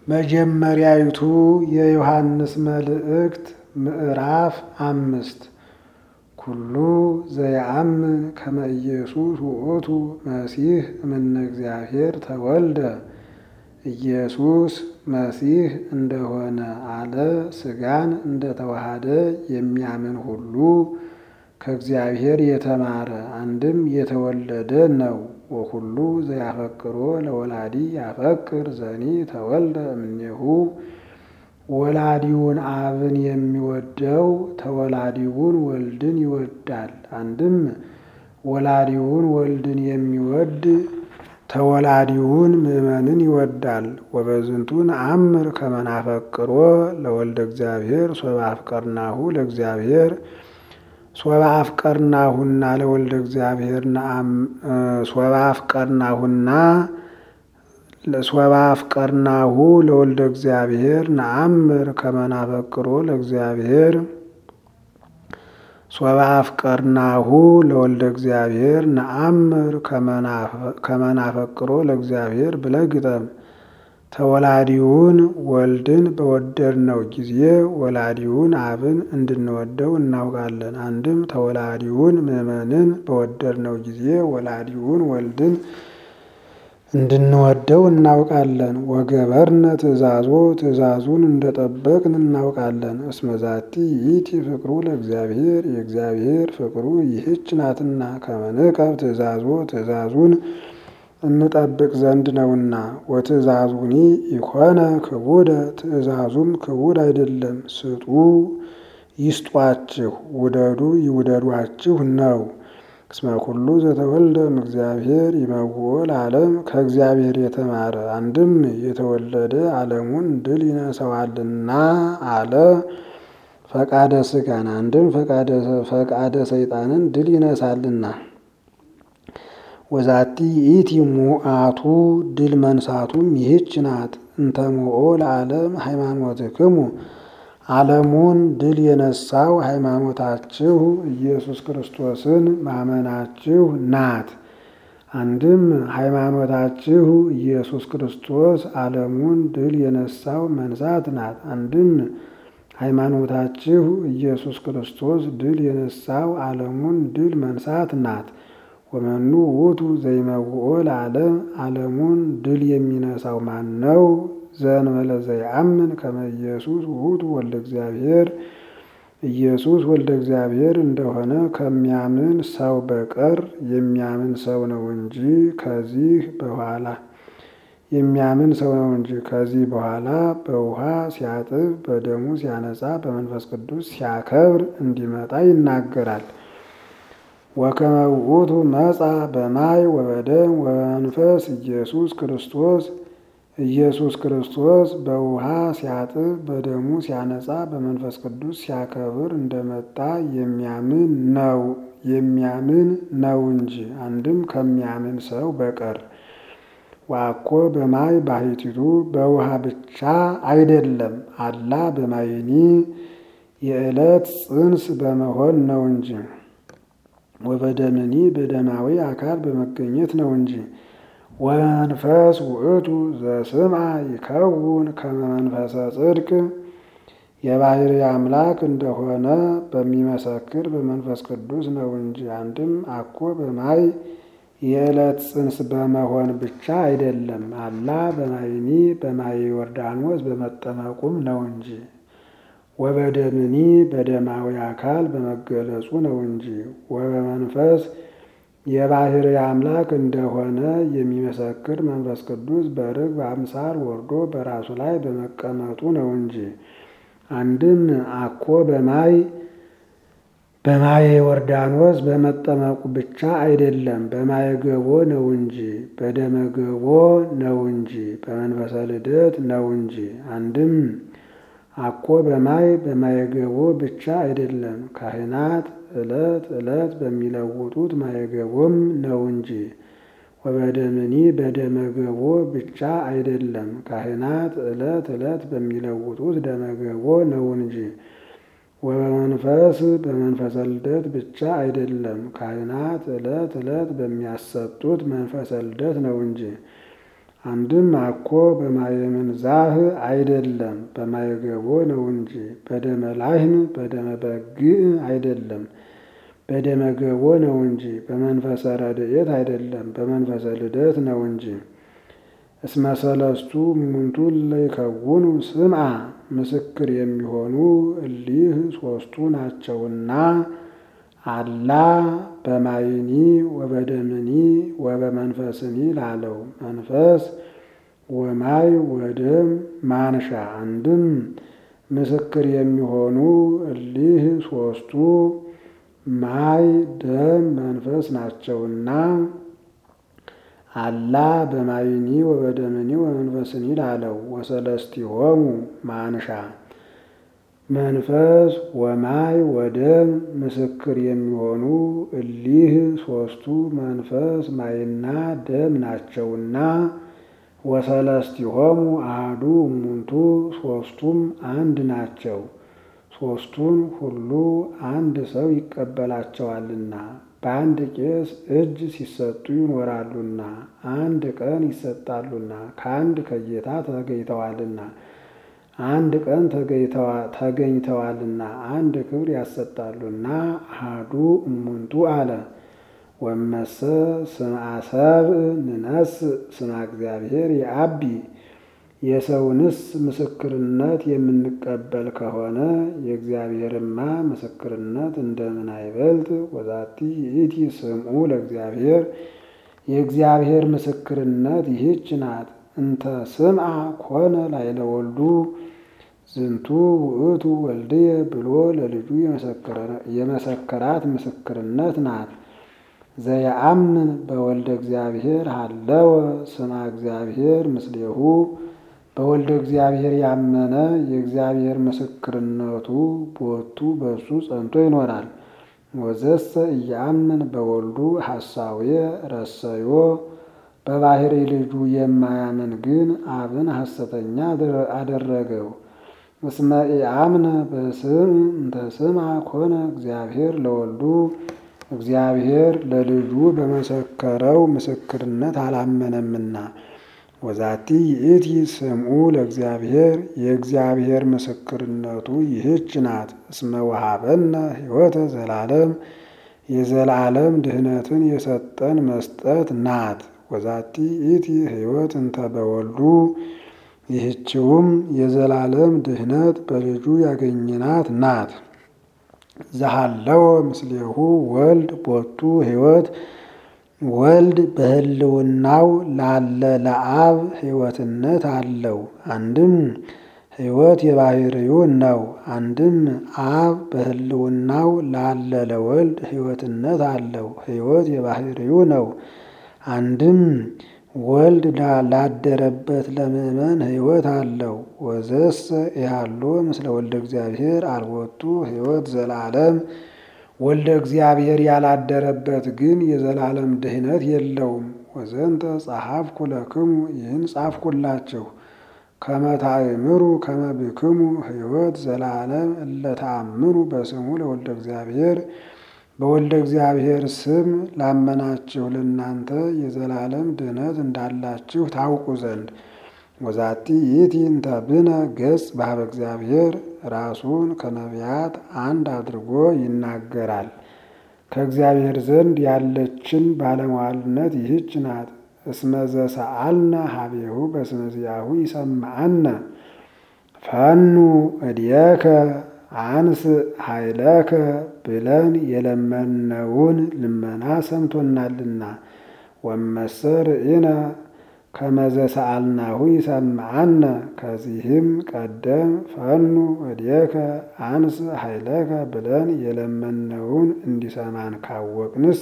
መጀመሪያይቱ የዮሐንስ መልእክት ምዕራፍ አምስት ኩሉ ዘየአምን ከመ ኢየሱስ ውእቱ መሲሕ እምነ እግዚአብሔር ተወልደ ኢየሱስ መሲሕ እንደሆነ አለ ሥጋን እንደተዋሃደ የሚያምን ሁሉ ከእግዚአብሔር የተማረ አንድም የተወለደ ነው። ወኩሉ ዘያፈቅሮ ለወላዲ ያፈቅር ዘኒ ተወልደ እምኔሁ ወላዲውን አብን የሚወደው ተወላዲውን ወልድን ይወዳል። አንድም ወላዲውን ወልድን የሚወድ ተወላዲውን ምእመንን ይወዳል። ወበዝንቱ ነአምር ከመ ናፈቅሮ ለወልደ እግዚአብሔር ሶበ አፍቀርናሁ ለእግዚአብሔር ሶበ አፍቀርናሁና ለወልደ እግዚአብሔር ሶበ አፍቀርናሁና ሶበ አፍቀርናሁ ለወልደ እግዚአብሔር ነአምር ከመ ናፈቅሮ ለእግዚአብሔር ሶበ አፍቀርናሁ ለወልደ እግዚአብሔር ነአምር ከመ ናፈቅሮ ለእግዚአብሔር ብለህ ግጠም። ተወላዲውን ወልድን በወደድነው ጊዜ ወላዲውን አብን እንድንወደው እናውቃለን። አንድም ተወላዲውን ምእመንን በወደድነው ጊዜ ወላዲውን ወልድን እንድንወደው እናውቃለን። ወገበርነ ትእዛዞ ትእዛዙን እንደጠበቅን እናውቃለን። እስመዛቲ ይእቲ ፍቅሩ ለእግዚአብሔር የእግዚአብሔር ፍቅሩ ይህች ናትና ከመንቀብ ትእዛዞ ትእዛዙን እንጠብቅ ዘንድ ነውና። ወትእዛዙኒ ኢኮነ ክቡደ ትእዛዙም ክቡድ አይደለም። ስጡ ይስጧችሁ፣ ውደዱ ይውደዷችሁ ነው። እስመ ኩሉ ዘተወልደ እምእግዚአብሔር ይመውኦ ለዓለም ከእግዚአብሔር የተማረ አንድም የተወለደ ዓለሙን ድል ይነሰዋልና አለ። ፈቃደ ሥጋን አንድም ፈቃደ ሰይጣንን ድል ይነሳልና። ወዛቲ ይእቲ ሙአቱ ድል መንሳቱም ይህች ናት። እንተ ሞኦ ለዓለም ሃይማኖትክሙ ዓለሙን ድል የነሳው ሃይማኖታችሁ ኢየሱስ ክርስቶስን ማመናችሁ ናት። አንድም ሃይማኖታችሁ ኢየሱስ ክርስቶስ ዓለሙን ድል የነሳው መንሳት ናት። አንድም ሃይማኖታችሁ ኢየሱስ ክርስቶስ ድል የነሳው ዓለሙን ድል መንሳት ናት። ወመኑ ውእቱ ዘይመውኦ ለዓለም ዓለሙን ድል የሚነሳው ማን ነው? ዘእንበለ ዘይአምን ከመ ኢየሱስ ውእቱ ወልደ እግዚአብሔር ኢየሱስ ወልደ እግዚአብሔር እንደሆነ ከሚያምን ሰው በቀር የሚያምን ሰው ነው እንጂ ከዚህ በኋላ የሚያምን ሰው ነው እንጂ ከዚህ በኋላ በውሃ ሲያጥብ በደሙ ሲያነጻ በመንፈስ ቅዱስ ሲያከብር እንዲመጣ ይናገራል። ወከመ ውእቱ መጻ በማይ ወበደም ወበመንፈስ ኢየሱስ ክርስቶስ ኢየሱስ ክርስቶስ በውሃ ሲያጥብ በደሙ ሲያነጻ በመንፈስ ቅዱስ ሲያከብር እንደመጣ የሚያምን ነው የሚያምን ነው እንጂ አንድም ከሚያምን ሰው በቀር ዋኮ በማይ ባሕቲቱ በውሃ ብቻ አይደለም፣ አላ በማይኒ የዕለት ጽንስ በመሆን ነው እንጂ ወበደምኒ በደማዊ አካል በመገኘት ነው እንጂ ወመንፈስ ውእቱ ዘስምዐ ይከውን ከመ መንፈሰ ጽድቅ የባሕሪ አምላክ እንደሆነ በሚመሰክር በመንፈስ ቅዱስ ነው እንጂ አንድም አኮ በማይ የዕለት ጽንስ በመሆን ብቻ አይደለም፣ አላ በማይኒ በማየ ዮርዳኖስ በመጠመቁም ነው እንጂ ወበደምኒ በደማዊ አካል በመገለጹ ነው እንጂ ወበመንፈስ የባሕሪ አምላክ እንደሆነ የሚመሰክር መንፈስ ቅዱስ በርግብ አምሳል ወርዶ በራሱ ላይ በመቀመጡ ነው እንጂ አንድም አኮ በማይ በማየ ዮርዳኖስ በመጠመቁ ብቻ አይደለም፣ በማየ ገቦ ነው እንጂ በደመ ገቦ ነው እንጂ በመንፈሰ ልደት ነው እንጂ አንድም አኮ በማይ በማየገቦ ብቻ አይደለም፣ ካህናት ዕለት ዕለት በሚለውጡት ማየገቦም ነው እንጂ ወበደምኒ በደመገቦ ብቻ አይደለም፣ ካህናት ዕለት ዕለት በሚለውጡት ደመገቦ ነው እንጂ ወበመንፈስ በመንፈሰ ልደት ብቻ አይደለም፣ ካህናት ዕለት ዕለት በሚያሰጡት መንፈሰ ልደት ነው እንጂ አንድም አኮ በማየ ምንዛህ አይደለም በማየ ገቦ ነው እንጂ በደመ ላህም በደመ በግዕ አይደለም በደመ ገቦ ነው እንጂ በመንፈሰ ረድኤት አይደለም በመንፈሰ ልደት ነው እንጂ። እስመ ሰለስቱ እሙንቱ ለይከውኑ ስምዓ ምስክር የሚሆኑ እሊህ ሦስቱ ናቸውና አላ በማይኒ ወበደምኒ ወበመንፈስኒ ላለው መንፈስ ወማይ ወደም ማንሻ አንድም ምስክር የሚሆኑ እሊህ ሦስቱ ማይ ደም መንፈስ ናቸውና አላ በማይኒ ወበደምኒ ወመንፈስኒ ላለው ወሰለስቲሆሙ ማንሻ መንፈስ ወማይ ወደም ምስክር የሚሆኑ እሊህ ሦስቱ መንፈስ ማይና ደም ናቸውና ወሰለስቲሆሙ አሐዱ እሙንቱ ሦስቱም አንድ ናቸው። ሦስቱን ሁሉ አንድ ሰው ይቀበላቸዋልና በአንድ ቄስ እጅ ሲሰጡ ይኖራሉና አንድ ቀን ይሰጣሉና ከአንድ ከጌታ ተገኝተዋልና አንድ ቀን ተገኝተዋልና አንድ ክብር ያሰጣሉና አሐዱ እሙንቱ አለ። ወመሰ ስምዐ ሰብእ ንነስ ስማ እግዚአብሔር የአቢ የሰውንስ ምስክርነት የምንቀበል ከሆነ የእግዚአብሔርማ ምስክርነት እንደምን አይበልጥ? ወዛቲ ይእቲ ስምዑ ለእግዚአብሔር የእግዚአብሔር ምስክርነት ይህች ናት። እንተ ስምዐ ኮነ ላዕለ ወልዱ ዝንቱ ውእቱ ወልድየ ብሎ ለልጁ የመሰከራት ምስክርነት ናት። ዘየአምን በወልደ እግዚአብሔር ሀለወ ስማ እግዚአብሔር ምስሌሁ በወልደ እግዚአብሔር ያመነ የእግዚአብሔር ምስክርነቱ ቦቱ በሱ ጸንቶ ይኖራል። ወዘሰ እያምን በወልዱ ሐሳዌ ረሰዮ በባህሪ ልጁ የማያምን ግን አብን ሐሰተኛ አደረገው። እስመ ኢአምነ በስም እንተ ስምዐ ኮነ እግዚአብሔር ለወልዱ እግዚአብሔር ለልጁ በመሰከረው ምስክርነት አላመነምና። ወዛቲ ይእቲ ስምዑ ለእግዚአብሔር የእግዚአብሔር ምስክርነቱ ይህች ናት። እስመ ወሀበነ ሕይወተ ዘላለም የዘላለም ድህነትን የሰጠን መስጠት ናት። ወዛቲ ይእቲ ሕይወት እንተ በወልዱ ይህችውም የዘላለም ድህነት በልጁ ያገኘናት ናት። ዘሃለወ ምስሌሁ ወልድ ቦቱ ሕይወት ወልድ በህልውናው ላለ ለአብ ሕይወትነት አለው። አንድም ሕይወት የባህርዩ ነው። አንድም አብ በህልውናው ላለ ለወልድ ሕይወትነት አለው። ሕይወት የባህርዩ ነው። አንድም ወልድ ላደረበት ለምእመን ሕይወት አለው። ወዘሰ ኢሃሎ ምስለ ወልደ እግዚአብሔር አልቦቱ ሕይወት ዘላለም ወልደ እግዚአብሔር ያላደረበት ግን የዘላለም ድህነት የለውም። ወዘንተ ጸሐፍኩ ለክሙ ይህን ጻፍኩላችሁ ከመ ታእምሩ ከመ ብክሙ ሕይወት ዘላለም እለ ተአምኑ በስሙ ለወልደ እግዚአብሔር በወልደ እግዚአብሔር ስም ላመናችሁ ለእናንተ የዘላለም ድህነት እንዳላችሁ ታውቁ ዘንድ። ወዛቲ ይእቲ እንተ ብነ ገጽ በኀበ እግዚአብሔር ራሱን ከነቢያት አንድ አድርጎ ይናገራል። ከእግዚአብሔር ዘንድ ያለችን ባለሟልነት ይህች ናት። እስመ ዘሰአልነ ሀቤሁ በስመ ዚአሁ ይሰምዐነ ፈኑ እድየከ አንስ ኃይለከ ብለን የለመነውን ልመና ሰምቶናልና። ወመሰ ርኢነ ከመ ዘሰአልናሁ ይሰምዐነ ከዚህም ቀደም ፈኑ እድየከ አንስ ኃይለከ ብለን የለመነውን እንዲሰማን ካወቅንስ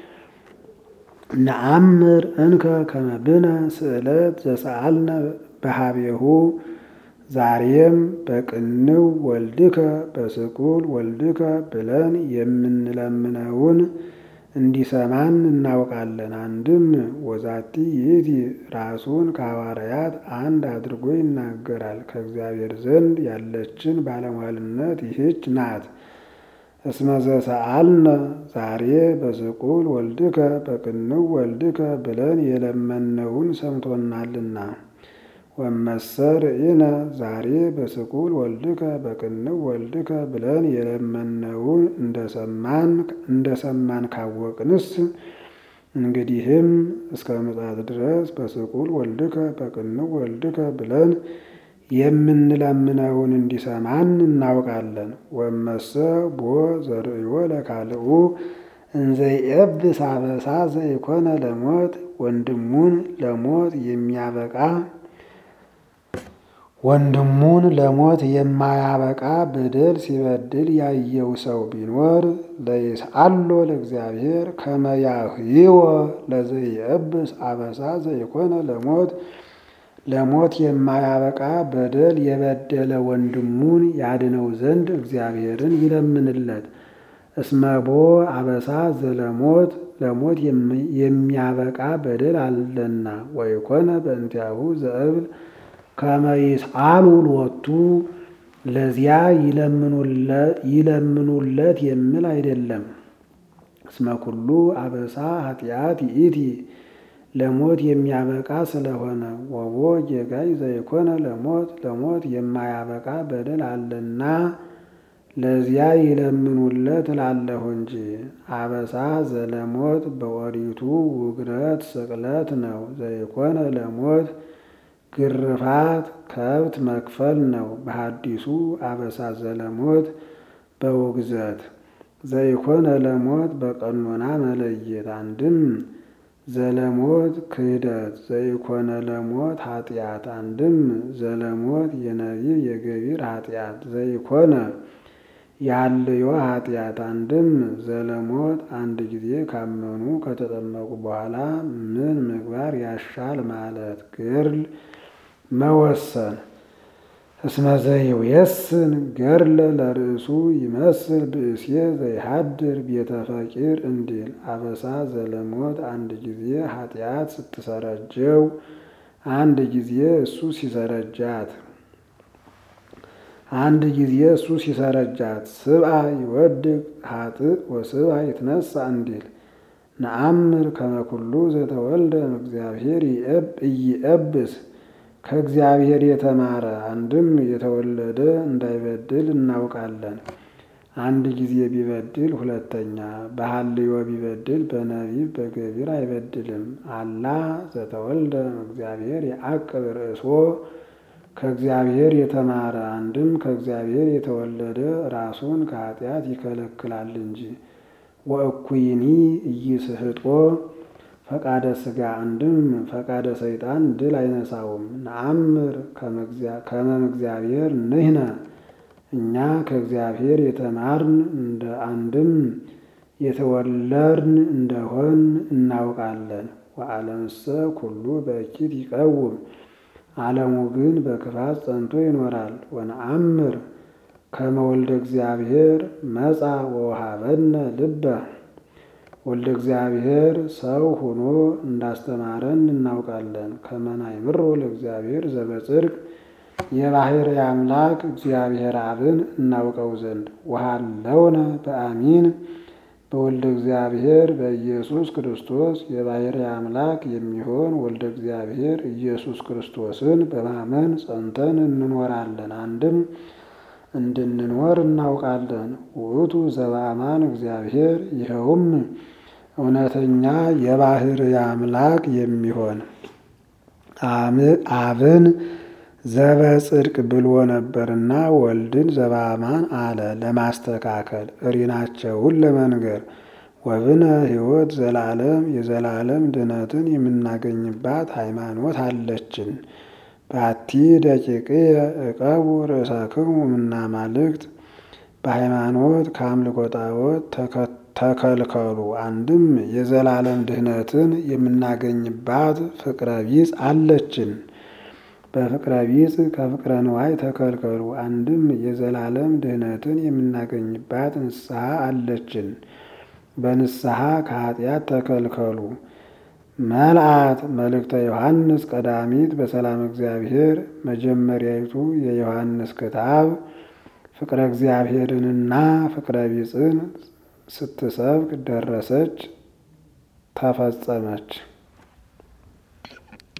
ነአምር እንከ ከመ ብነ ስእለት ዘሰአልነ በሀቤሁ ዛሬም በቅንው ወልድከ በስቁል ወልድከ ብለን የምንለምነውን እንዲሰማን እናውቃለን። አንድም ወዛቲ ይእቲ ራሱን ከሐዋርያት አንድ አድርጎ ይናገራል። ከእግዚአብሔር ዘንድ ያለችን ባለሟልነት ይህች ናት። እስመ ዘሰአልነ ዛሬ በስቁል ወልድከ በቅንው ወልድከ ብለን የለመነውን ሰምቶናልና። ወመሰር ኢነ ዛሬ በስቁል ወልድከ በቅንው ወልድከ ብለን የለመነውን እንደሰማን እንደሰማን ካወቅንስ እንግዲህም እስከ ምጽአት ድረስ በስቁል ወልድከ በቅንው ወልድከ ብለን የምንለምነውን እንዲሰማን እናውቃለን። ወመሰ ቦ ዘርእዮ ለካልኡ እንዘይኤብስ አበሳ ዘይኮነ ለሞት ወንድሙን ለሞት የሚያበቃ ወንድሙን ለሞት የማያበቃ በደል ሲበድል ያየው ሰው ቢኖር ለይስአሎ ለእግዚአብሔር ከመ ያህይወ ለዘይኤብስ አበሳ ዘይኮነ ለሞት ለሞት የማያበቃ በደል የበደለ ወንድሙን ያድነው ዘንድ እግዚአብሔርን ይለምንለት። እስመቦ አበሳ ዘለሞት ለሞት የሚያበቃ በደል አለና ወይኮነ በእንቲአሁ ዘእብል ከመ ይስአሉ ሎቱ ለዚያ ይለምኑለት የሚል አይደለም። እስመ ኩሉ አበሳ ኃጢአት ይእቲ ለሞት የሚያበቃ ስለሆነ ወቦ ጌጋይ ዘይኮነ ለሞት ለሞት የማያበቃ በደል አለና ለዚያ ይለምኑለት እላለሁ እንጂ። አበሳ ዘለሞት በኦሪቱ ውግረት ስቅለት ነው። ዘይኮነ ለሞት ግርፋት ከብት መክፈል ነው። በሐዲሱ አበሳ ዘለሞት በውግዘት ዘይኮነ ለሞት በቀኖና መለየት አንድም ዘለሞት ክህደት ዘይኮነ ለሞት ኃጢአት አንድም ዘለሞት የነቢብ የገቢር ኃጢአት ዘይኮነ ያልዮ ኃጢአት አንድም ዘለሞት አንድ ጊዜ ካመኑ ከተጠመቁ በኋላ ምን ምግባር ያሻል ማለት ግርል መወሰን እስመ ዘይውየስን ገርለ ለርእሱ ይመስል ብእሴ ዘይሃድር ቤተ ፈቂር እንዲል አበሳ ዘለሞት አንድ ጊዜ ኃጢአት ስትሰረጀው አንድ ጊዜ እሱ ሲሰረጃት አንድ ጊዜ እሱ ሲሰረጃት ስብአ ይወድቅ ሀጥእ ወስብአ ይትነሳ እንዲል ነአምር ከመኩሉ ዘተወልደ እግዚአብሔር ኢይኤብስ ከእግዚአብሔር የተማረ አንድም የተወለደ እንዳይበድል እናውቃለን። አንድ ጊዜ ቢበድል ሁለተኛ በሐልዮ ቢበድል በነቢብ በገቢር አይበድልም። አላ ዘተወልደ እግዚአብሔር የአቅብ ርእሶ ከእግዚአብሔር የተማረ አንድም ከእግዚአብሔር የተወለደ ራሱን ከኃጢአት ይከለክላል እንጂ። ወእኩይኒ ኢይስሕጦ ፈቃደ ሥጋ አንድም ፈቃደ ሰይጣን ድል አይነሳውም። ነአምር ከመም እግዚአብሔር ንሕነ እኛ ከእግዚአብሔር የተማርን እንደ አንድም የተወለድን እንደሆን እናውቃለን። ወዓለምሰ ኩሉ በእኪት ይቀውም ዓለሙ ግን በክፋት ጸንቶ ይኖራል። ወነአምር ከመ ወልደ እግዚአብሔር መጻ ወወሃበነ ልበ ወልደ እግዚአብሔር ሰው ሆኖ እንዳስተማረን እናውቃለን። ከመናይምሮ ለእግዚአብሔር ዘበጽድቅ የባሕርይ አምላክ እግዚአብሔር አብን እናውቀው ዘንድ ወሃለውነ በአሚን በወልደ እግዚአብሔር በኢየሱስ ክርስቶስ የባሕርይ አምላክ የሚሆን ወልደ እግዚአብሔር ኢየሱስ ክርስቶስን በማመን ጸንተን እንኖራለን። አንድም እንድንኖር እናውቃለን። ውእቱ ዘበአማን እግዚአብሔር ይኸውም እውነተኛ የባሕርይ አምላክ የሚሆን አብን ዘበጽድቅ ብሎ ነበርና ወልድን ዘበአማን አለ ለማስተካከል እሪናቸውን ለመንገር ወብነ ሕይወት ዘላለም የዘላለም ድነትን የምናገኝባት ሃይማኖት አለችን። ባቲ ደቂቅየ ዕቀቡ ርእሰክሙ እምናማልክት በሃይማኖት ከአምልኮ ጣዖት ተከልከሉ። አንድም የዘላለም ድህነትን የምናገኝባት ፍቅረ ቢጽ አለችን። በፍቅረ ቢጽ ከፍቅረ ንዋይ ተከልከሉ። አንድም የዘላለም ድህነትን የምናገኝባት ንስሐ አለችን። በንስሐ ከኃጢአት ተከልከሉ። መልአት መልእክተ ዮሐንስ ቀዳሚት በሰላም እግዚአብሔር መጀመሪያይቱ የዮሐንስ ክታብ ፍቅረ እግዚአብሔርንና ፍቅረ ቢጽን ስትሰብክ ደረሰች፣ ተፈጸመች።